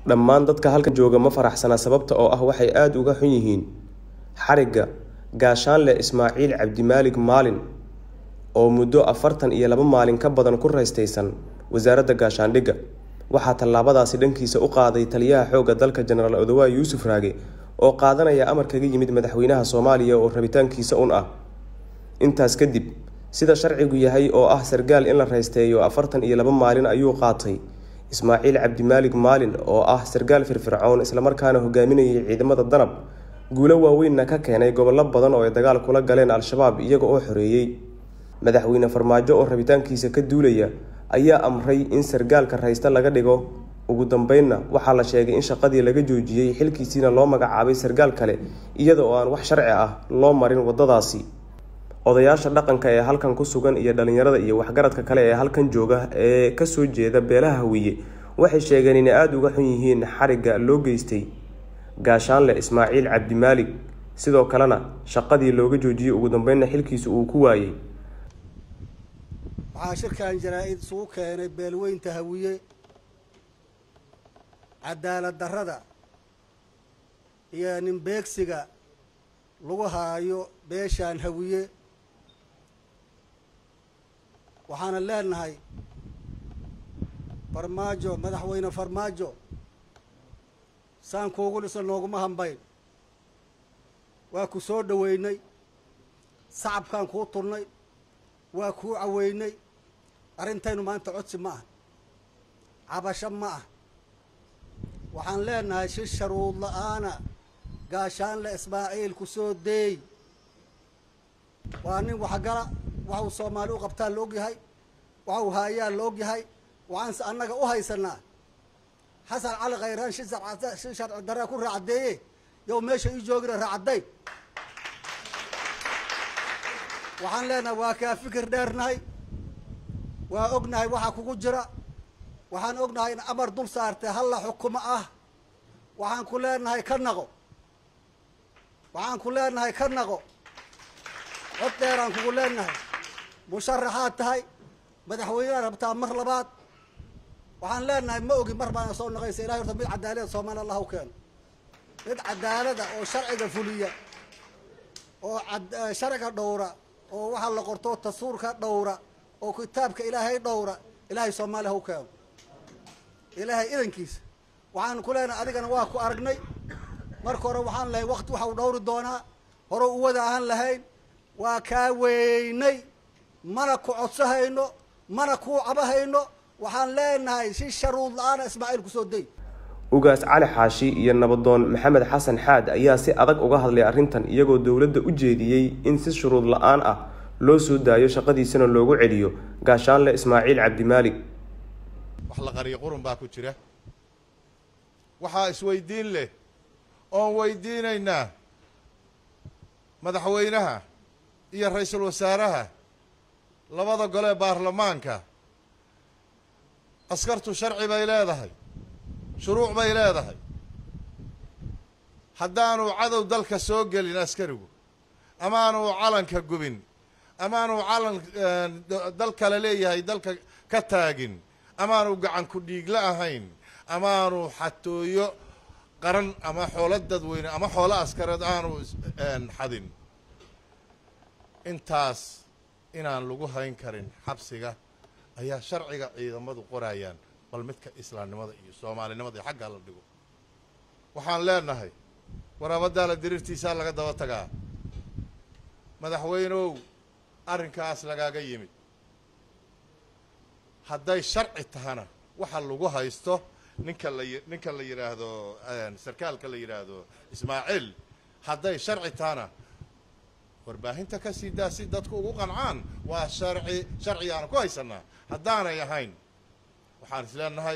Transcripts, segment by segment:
dhammaan dadka halkan jooga ma faraxsana sababta oo ah waxay aada uga xun yihiin xarigga gaashaanle ismaaciil cabdimaalig maalin oo muddo afartan iyo laba maalin ka badan ku raystaysan wasaaradda gaashaandhigga waxaa tallaabadaasi dhankiisa u qaaday taliyaha xoogga dalka jenaraal odowa yuusuf raage oo qaadanaya amar kaga yimid madaxweynaha soomaaliya oo rabitaankiisa un ah intaas kadib sida sharcigu yahay oo ah sargaal in la raysteeyo afartan iyo laba maalin ayuu qaatay ismaaciil cabdimaalig maalin oo ah sargaal firfircoon islamarkaana hogaaminayay ciidamada danab guulo waaweynna ka keenay gobollo badan oo ay dagaal kula galeen al-shabaab iyaga oo xoreeyey madaxweyne farmaajo oo rabitaankiisa ka duulaya ayaa amray in sargaalka raysta laga dhigo ugu dambeynna waxaa la sheegay in shaqadii laga joojiyey xilkiisiina loo magacaabay sargaal kale iyada oo aan wax sharci ah loo marin wadadaasi odayaasha dhaqanka ee halkan ku sugan iyo dhalinyarada iyo waxgaradka kale ee halkan jooga ee kasoo jeeda beelaha hawiye waxay sheegeen inay aada uga xun yihiin xarigga loo geystay gaashaanle ismaaciil cabdimaalig sidoo kalena shaqadii looga joojiyey ugu dambeynna xilkiisa uu ku waayey waxaa shirkan jaraa-id isugu keenay beelweynta hawiye cadaalad darrada iyo ninbeegsiga lagu haayo beeshaan hawiye waxaana leenahay farmaajo madaxweyne farmaajo saan kuugu dhisan nooguma hambayn waa ku soo dhoweynay sacabkaan kuu turnay waa kuu caweynay arrintaynu maanta codsi ma ah cabasho ma ah waxaan leenahay si sharuud la-aana gaashaanle ismaaciil ku soo deey waa nin waxgala waxuu soomaali u qabtaa la ogyahay waxuu haayaa la ogyahay waxaanse annaga u haysanaa xasan cali khayraan shi si sharci darraa ku raacaddeeye yow meesha ii joogina raacadday waxaan leenahay waa kaa fikir dheernahay waa ognahay waxaa kugu jira waxaan ognahay in amar dul saartay halla xukumo ah waxaan ku leenahay ka naqo waxaan ku leenahay ka naqo cod dheeraan kugu leenahay musharaxaad tahay madaxweyneha rabtaa mar labaad waxaan leenahay ma ogi mar baana soo naqaysa ilahay horta mid cadaalada soomaaliya allah u keeno mid cadaalada oo sharciga fuliya oo sharciga dhowra oo waxaa la qorto tasuurka dhowra oo kitaabka ilaahay dhowra ilaahay soomaaliya ha u keeno ilaahay idankiisa waxaan ku leenahay adigana waa ku aragnay marka hore waxaan lahay wakti waxau dhowri doonaa hore uwada ahaan lahayn waa kaa weynay mana ku codsahayno mana kuu cabahayno waxaan leenahay si sharuud la-aana ismaaciil kusoo day ugaas cali xaashi iyo nabadoon maxamed xasan xaad ayaa si adag uga hadlay arrintan iyagoo dowladda u jeediyey in si shuruud la-aan ah loo soo daayo shaqadiisana loogu celiyo gaashaanle ismaaciil cabdimaalig wax la qariyo qurun baa ku jira waxaa isweydiin leh oon weydiinaynaa madaxweynaha iyo ra-iisul wasaaraha labada gole baarlamaanka askartu sharci bay leedahay shuruuc bay leedahay haddaanu cadow dalka soo gelin askarigu amaanu calanka gubin amaanu calan dal kale leeyahay dalka ka taagin amaanu gacan ku dhiigla ahayn amaanu xatooyo qaran ama xoolo dadweyne ama xoolo askareed aanu xadin intaas inaan lagu hayn karin xabsiga ayaa sharciga ciidamadu qorayaan bal midka islaamnimada iyo soomaalinimada iyo xaggaa la dhigo waxaan leenahay waraabadaala diriirtiisaa laga daba tagaa madaxweyneow arrinkaas lagaaga yimid hadday sharci tahana waxa lagu haysto ninka la ninka la yidhaahdo sarkaalka la yidhaahdo ismaaciil hadday sharci tahana warbaahinta ka sii daa si dadku ugu qancaan waa sharci sharcigaana ku haysanaa haddaanay ahayn waxaan is leenahay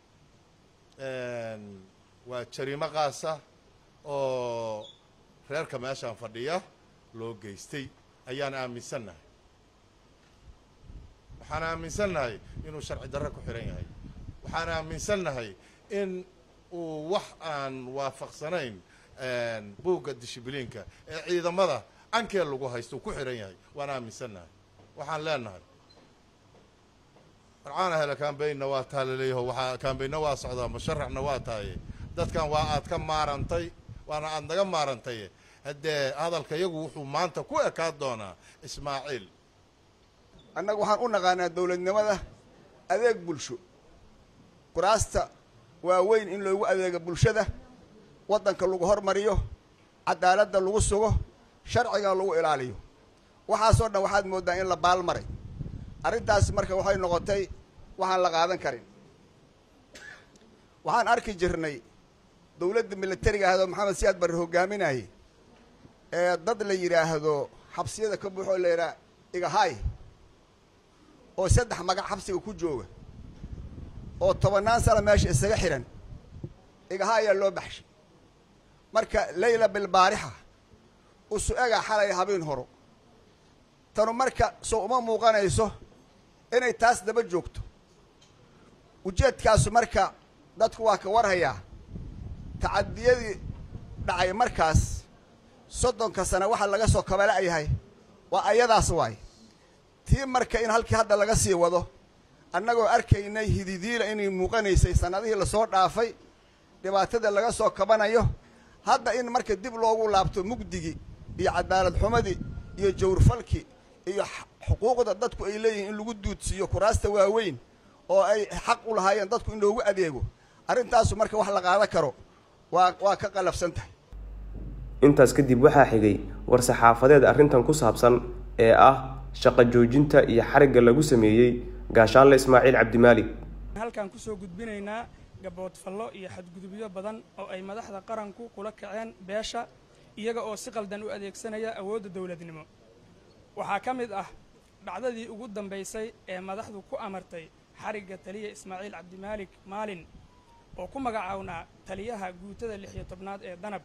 waa jariimo qaasa oo reerka meeshaan fadhiya loo geystay ayaan aaminsannahay waxaan aaminsannahay inuu sharci darre ku xihan yahay waxaan aaminsannahay in uu wax aan waafaqsanayn buugga dishibliinka ee ciidamada ankee lagu haysto uu ku xihan yahay waan aaminsannahay waxaan leenahay warcaana hele kambaynna waa taa laleeyaho waxaa kambaynna waa socdaa musharaxna waa tahaye dadkan waa aad ka maarantay waana aad naga maarantay haddee hadalka iyagu wuxuu maanta ku ekaan doonaa ismaaciil annaga waxaan u naqaanaa dowladnimada adeeg bulsho kuraasta waaweyn in loogu adeego bulshada waddanka lagu hormariyo cadaaladda lagu sugo sharcigan lagu ilaaliyo waxaasoo dhan waxaad mooddaa in la baalmaray arrintaas marka waxay noqotay waxaan la qaadan karin waxaan arki jirnay dowladda militariga ahdo maxamed siyaad barre hogaaminayay ee dad la yidhaahdo xabsiyada ka buuxoo la yidhaha igahaay oo saddex magac xabsiga ku jooga oo tobannaan sano meesha isaga xidhan igahaayaa loo baxshay marka leyla bilbaarixa usu ega xalay habeen horo tanu marka soo uma muuqanayso inay taas daba joogto ujeedkaasu marka dadku waa ka warhayaa tacadiyadii dhacay markaas soddonka sane waxa laga soo kabala'yahay waa ayadaas waay tii marka in halkii hadda laga sii wado annagoo arkaynay hididiila inay muuqanaysay sannadihii lasoo dhaafay dhibaatada laga soo kabanayo hadda in marka dib loogu laabto mugdigii iyo cadaalad xumadii iyo jawrfalkii iyo xuquuqda dadku ay leeyihiin in lagu duudsiiyo kuraasta waaweyn oo ay xaq u lahaayeen dadku in loogu adeego arrintaasu marka wax la qaadan karo waa waa ka qalafsan tahay intaas kadib waxaa xigay war-saxaafadeed arrintan ku saabsan ee ah shaqo joojinta iyo xarigga lagu sameeyey gaashaanle ismaaciil cabdimaalig halkaan kusoo gudbinaynaa gaboodfallo iyo xadgudubyo badan oo ay madaxda qaranku kula kaceen beesha iyaga oo si qaldan u adeegsanaya awoodda dowladnimo waxaa ka mid ah dhacdadii ugu dambaysay ee madaxdu ku amartay xarigga taliya ismaaciil cabdimaalik maalin oo ku magacawnaa taliyaha guutada lix iyo tobnaad ee danab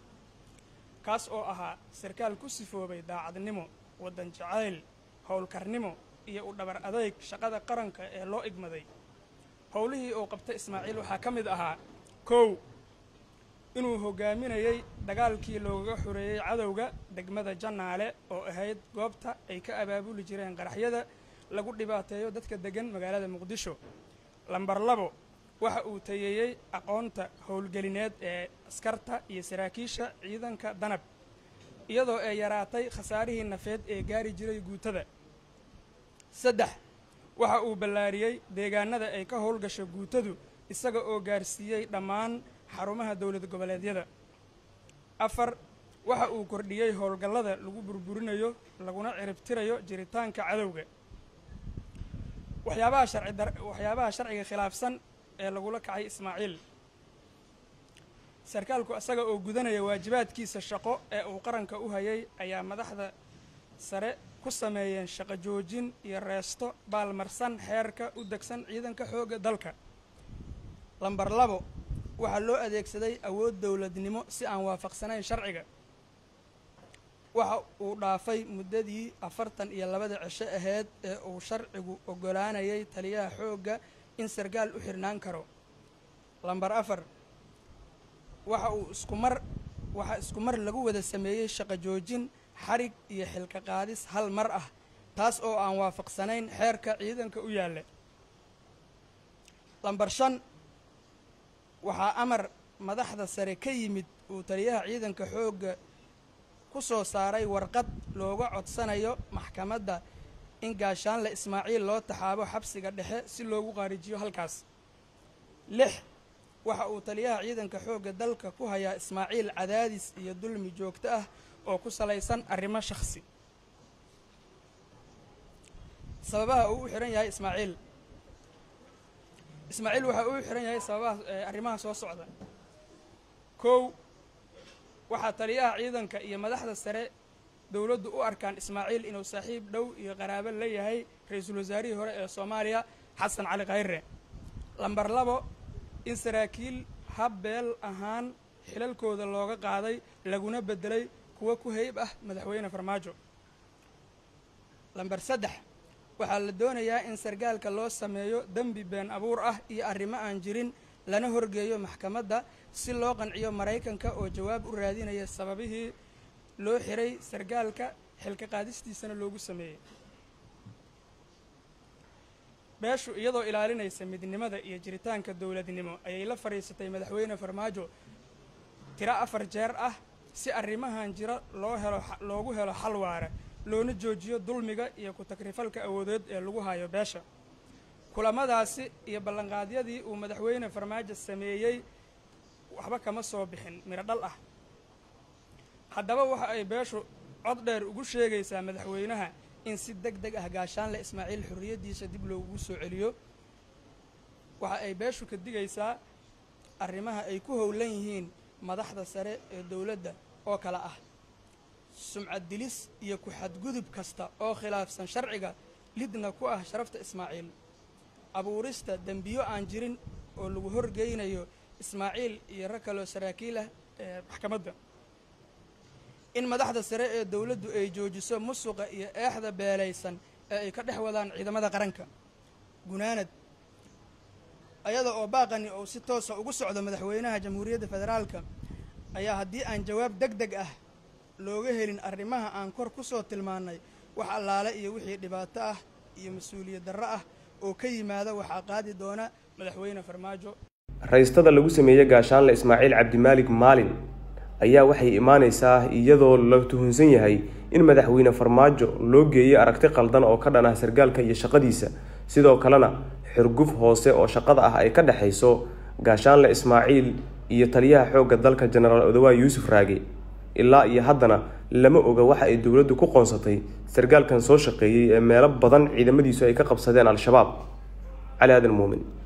kaas oo ahaa sarkaal ku sifoobay daacadnimo waddan jacayl howlkarnimo iyo u dhabar adayg shaqada qaranka ee loo igmaday howlihii uu qabta ismaaciil waxaa ka mid ahaa kow inuu hogaaminayey dagaalkii loogaga xoreeyey cadowga degmada jannaale oo ahayd goobta ay ka abaabuli jireen qaraxyada lagu dhibaateeyo dadka deggan magaalada muqdisho lambar labo waxa uu tayeeyey aqoonta howlgelineed ee askarta iyo saraakiisha ciidanka danab iyadoo ay yaraatay khasaarihii nafeed ee gaari jiray guutada saddex waxa uu ballaariyey deegaanada ay ka howlgasho guutadu isaga oo gaarsiiyey dhammaan xarumaha dowlad goboleedyada afar waxa uu kordhiyey howlgallada lagu burburinayo laguna ciribtirayo jiritaanka cadowga waxyaabaha sharci dar waxyaabaha sharciga khilaafsan ee lagula kacay ismaaciil sarkaalku isaga oo gudanaya waajibaadkiisa shaqo ee uu qaranka u hayay ayaa madaxda sare ku sameeyeen shaqo joojin iyo reesto baalmarsan xeerka u degsan ciidanka xoogga dalka lambar labo waxaa loo adeegsaday awood dowladnimo si aan waafaqsanayn sharciga waxa uu dhaafay muddadii afartan iyo labada cisho ahayd ee uu sharcigu oggolaanayay taliyaha xoogga in sarkaal u xirnaan karo lambar afar waxa uu isku mar waxaa isku mar lagu wada sameeyey shaqo joojin xarig iyo xilka qaadis hal mar ah taas oo aan waafaqsanayn xeerka ciidanka u yaalla lambar shan waxaa amar madaxda sare ka yimid uu taliyaha ciidanka xoogga ku soo saaray warqad looga codsanayo maxkamadda in gaashaanle ismaaciil loo taxaabo xabsiga dhexe si loogu qaarijiyo halkaas lix waxa uu taliyaha ciidanka xoogga dalka ku hayaa ismaaciil cadaadis iyo dulmi joogto ah oo ku salaysan arrimo shakhsi sababaha uu u xihan yahay ismaaciil ismaaciil waxa uu u xihan yahay sababaha arrimaha soo socda kow waxaa taliyaha ciidanka iyo madaxda sare dowladdu u arkaan ismaaciil inuu saaxiib dhow iyo qaraabo la yahay ra-iisul wasaarihii hore ee soomaaliya xasan cali khayre lambar labo in saraakiil habbeel ahaan xilalkooda looga qaaday laguna beddelay kuwa ku hayb ah madaxweyne farmaajo lambar saddex waxaa la doonayaa in sarkaalka loo sameeyo dembi been abuur ah iyo arrimo aan jirin lana horgeeyo maxkamadda si loo qanciyo maraykanka oo jawaab u raadinaya sababihii loo xiray sarkaalka xilka qaadistiisana loogu sameeyey beeshu iyadoo ilaalinaysa midnimada iyo jiritaanka dowladnimo ayay la fadhiisatay madaxweyne farmaajo tiro afar jeer ah si arrimahan jira loo helo loogu helo xal waara loona joojiyo dulmiga iyo ku-takrifalka awoodeed ee lagu hayo beesha kulamadaasi iyo ballanqaadyadii uu madaxweyne farmaajo sameeyey waxba kama soo bixin midho dhal ah haddaba waxa ay beeshu cod dheer ugu sheegaysaa madaxweynaha in si deg deg ah gaashaanle ismaaciil xorriyaddiisa dib loogu soo celiyo waxa ay beeshu ka digaysaa arrimaha ay ku howlan yihiin madaxda sare ee dowladda oo kale ah sumcad dilis iyo ku-xadgudub kasta oo khilaafsan sharciga lidna ku ah sharafta ismaaciil abuurista dembiyo aan jirin oo lagu horgeynayo ismaaciil iyo rag kaloo saraakiil ah ee maxkamadda in madaxda sare ee dowladdu ay joojiso musuqa iyo eexda beelaysan ee ay ka dhex wadaan ciidamada qaranka gunaanad ayada oo baaqani uu si toosa ugu socdo madaxweynaha jamhuuriyadda federaalka ayaa haddii aan jawaab deg deg ah looga helin arrimaha aan kor ku soo tilmaannay wax allaale iyo wixii dhibaato ah iyo mas-uuliyad darro ah oo ka yimaada waxaa qaadi doona madaxweyne farmaajo raystada lagu sameeyey gaashaanle ismaaciil cabdimaalig maalin ayaa waxay imaanaysaa iyadoo la tuhunsan yahay in madaxweyne farmaajo loo geeyey aragti qaldan oo ka dhan ah sargaalka iyo shaqadiisa sidoo kalena xurguf hoose oo shaqada ah ay ka dhexayso gaashaanle ismaaciil iyo taliyaha xoogga dalka jenaraal odawaa yuusuf raage ilaa iyo haddana lama oga waxa ay dowladdu ku qoonsatay sargaalkan soo shaqeeyey ee meelo badan ciidamadiisu ay ka qabsadeen al-shabaab cali aadan muumin